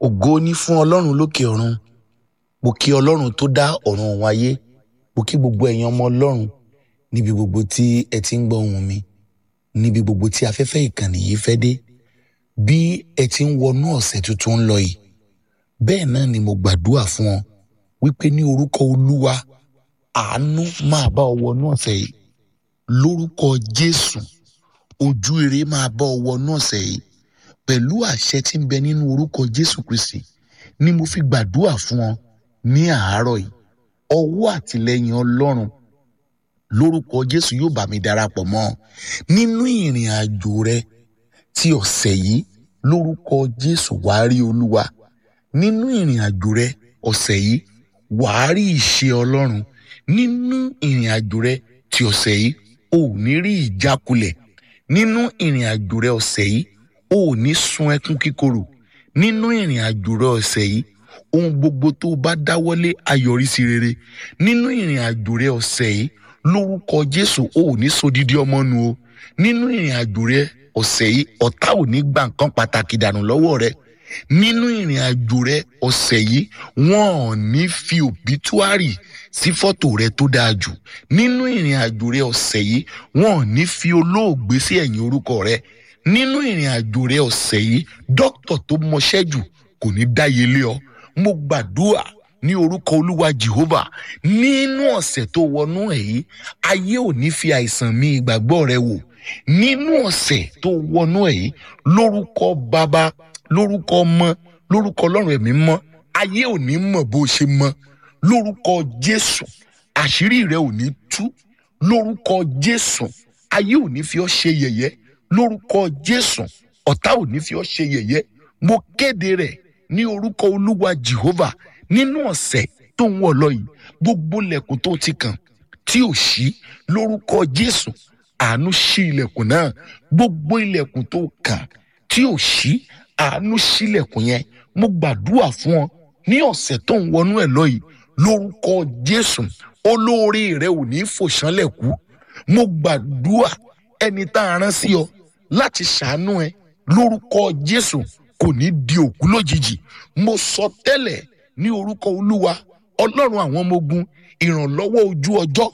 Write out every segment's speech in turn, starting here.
ògo ní fún ọlọ́run lókè ọ̀run mo kí ọlọ́run tó dá ọ̀run òun ayé mo kí gbogbo ẹ̀yin ọmọ ọlọ́run níbi gbogbo tí ẹ ti ń gbọ́ ohùn mi níbi gbogbo tí afẹ́fẹ́ ìkànnì yìí fẹ́ dé bí ẹ ti ń wọnú ọ̀sẹ̀ tuntun ń lọ yìí bẹ́ẹ̀ náà ni mo gbàdúrà fún ọ wípé ní orúkọ olúwa àánú máa bá ọ wọnú ọ̀sẹ̀ yìí lórúkọ jésù ojú ire máa bá ọ wọnú ọ̀sẹ̀ yìí pẹ̀lú àṣẹ tí ń bẹ nínú orúkọ jésù kristi ni mo fi gbàdúrà fún ọ ní àárọ̀ yìí ọwọ́ àtìlẹ́yìn ọlọ́run lórúkọ jésù yóò bá mi darapọ̀ mọ́ ọ nínú ìrìn àjò rẹ ti ọ̀sẹ̀ yìí lórúkọ jésù wàá rí olúwa nínú ìrìn àjò rẹ ọ̀sẹ̀ yìí wàá rí ìṣe ọlọ́run nínú ìrìn àjò rẹ ti ọ̀sẹ̀ yìí o ò ní rí ìjákulẹ̀ nínú ìrìn àjò rẹ ọ̀sẹ̀ yìí o ò ní sun ẹkún kíkorò nínú ìrìn àjò rẹ ọ̀sẹ̀ yìí ohun gbogbo tó o bá dáwọ́lé ayọ̀rísí rere nínú ìrìn àjò rẹ ọ̀sẹ̀ yìí lórúkọ jésù o ò ní sodidi ọmọ nu o nínú ìrìn àjò rẹ ọ̀sẹ̀ yìí ọ̀tá ò ní gba nǹkan pàtàkì dànù lọ́wọ́ rẹ nínú ìrìn àjò rẹ ọ̀sẹ̀ yìí wọn ò ní fi òbítúárì sí fọ́tò rẹ tó dáa jù nínú ìrìn àjò rẹ ọ̀sẹ̀ yìí wọn ò ní fi olóògbé sí ẹ̀yìn orúkọ rẹ nínú ìrìn àjò rẹ ọ̀sẹ̀ yìí dókítà tó mọṣẹ́ jù kò ní dáyé lé ọ mo gbàdúrà ní orúkọ olúwa jehovah nínú ọ̀sẹ̀ tó wọnú ẹ̀ yìí ayé ò ní fi àìsàn mi ìgbàgbọ́ rẹ wò nínú ọ̀sẹ̀ tó wọnú ẹ̀ yìí lórúkọ bàbá lórúkọ ọmọ lórúkọ ọlọ́run ẹ̀mí mọ́ ayé ò ní mọ̀ bó ṣe mọ́ lórúkọ jésù àṣírí rẹ ò ní tú lórúkọ jésù ayé ò ní fi ọ́ ṣe yẹ̀yẹ́ lórúkọ jésù ọ̀tá ò ní fi ọ́ ṣe yẹ̀yẹ́ mo kéde rẹ̀ ní orúkọ olúwa jehovah nínú ọ̀sẹ̀ tó ń wọ̀ lọ yìí gbogbo ilẹ̀kùn tó ti kàn tí ò ṣí lórúkọ jésù àánú ṣí ilẹ̀kùn náà gbogbo ilẹ̀kùn tó kàn tí ò ṣí àánú ṣílẹ̀kùn yẹn mo gbàdúrà fún ọ ní ọ̀sẹ̀ tó ń wọnú ẹ̀ lọ yìí lórúkọ jésù olóore rẹ ò ní fòṣánlẹ̀ kú mo gbàdúrà ẹni tá a rán sí ọ láti ṣàánú ẹ lórúkọ jésù kò ní di òkú lójijì mo sọ tẹ́lẹ̀ ní orúkọ olúwa ọlọ́run àwọn ọmọ ogun ìrànlọ́wọ́ ojú ọjọ́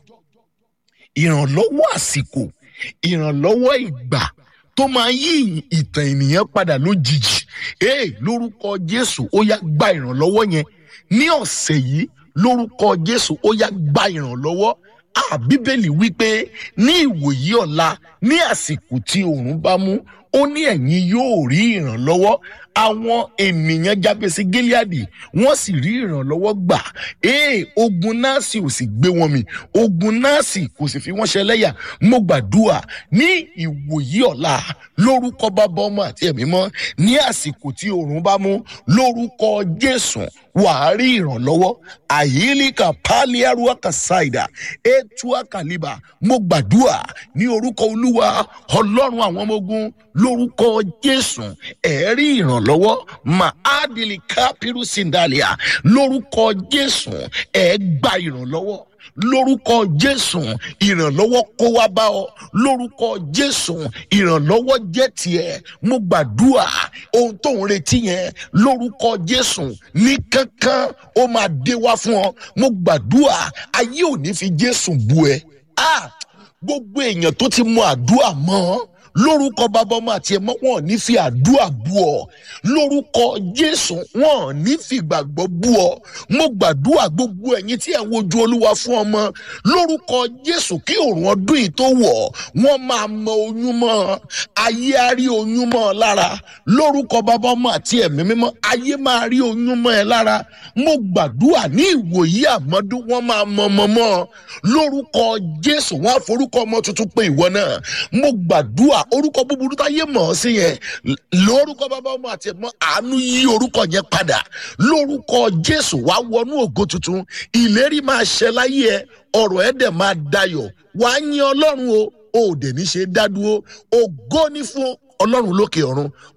ìrànlọ́wọ́ àsìkò ìrànlọ́wọ́ ìgbà tó máa yí ìtàn ènìyàn padà lójijì ee lórúkọ jésù ó yá gba ìrànlọ́wọ́ yẹn ní ọ̀sẹ̀ yìí lórúkọ jésù ó yá gba ìrànlọ́wọ́ a bíbélì wípé ní ìwòyí ọ̀la ní àsìkò tí oòrùn bá mú ó ní ẹ̀yin yóò rí ìrànlọ́wọ́ àwọn ènìyàn jábẹ́sí gíláàdì wọ́n sì rí ìrànlọ́wọ́ gbà ee ogun náàsì ò sì gbé wọn mì ogun náàsì kò sì fi wọ́n ṣẹlẹ́yà mo gbàdúrà ní ìwòyí ọ̀la lórúkọ bàbá ọmọ àti ẹ̀mí mọ́ ní àsìkò tí oòrùn bá mú lórúkọ jésù wàá rí ìrànlọ́wọ́ àyílíkà pálíárúwá kàṣáìdà ètùwà kàlíbà mo gbàdúrà ní orúkọ olúwa ọlọ́run àwọn ọmọ ogun lórúkọ jésù ẹ̀rí ìrànlọ́wọ́ mahadili kapiru sindalia lórúkọ jésù ẹ̀ gba ìrànlọ́wọ́ lórúkọ jésù ìrànlọ́wọ́ kó wá bá ọ lórúkọ jésù ìrànlọ́wọ́ jẹ́ tiẹ̀ mo gbàdúrà ohun tó ń retí yẹn lórúkọ jésù ní kankan ó máa dé wá fún ọ mo gbàdúrà ayé ò ní fi jésù bu ẹ ah gbogbo èèyàn tó ti mọ àdúrà mọ́ ọ lórúkọ bàbá ọmọ àti ẹmọ wọn ò ní fi àdúrà bú ọ lórúkọ jésù wọn ò ní fi gbàgbọ́ bú ọ mo gbàdúrà gbogbo ẹ̀yin tí ẹ wojú olúwa fún ọmọ lórúkọ jésù kí òrùn ọdún yìí tó wọ̀ wọ́n máa mọ oyún mọ́ ayé á rí oyún mọ́ ọ lára lórúkọ bàbá ọmọ àti ẹ̀mí mímọ́ ayé máa rí oyún mọ́ ẹ lára mo gbàdúrà ní ìwòyí àmọ́dún wọ́n máa mọ ọmọ mọ́ ọ lórúkọ jésù wọ́n á forúkọ ọmọ tuntun pé ìwọ náà mo gbàdúrà orúkọ búburú táyé mọ̀ ọ́ sí yẹn lórúkọ bàbá ọmọ àti ẹ̀mọ́ àánú yí orúkọ yẹn padà lórúkọ jésù wá wọnú ògo tuntun ìlérí máa ṣẹ láyé ẹ ọ̀rọ̀ ẹ̀ dẹ̀ máa dayọ̀ wàá yín ọlọ́run o ò dẹ̀ ní ṣe dádúró ògo ní fún ọlọ́run lókè ọ̀run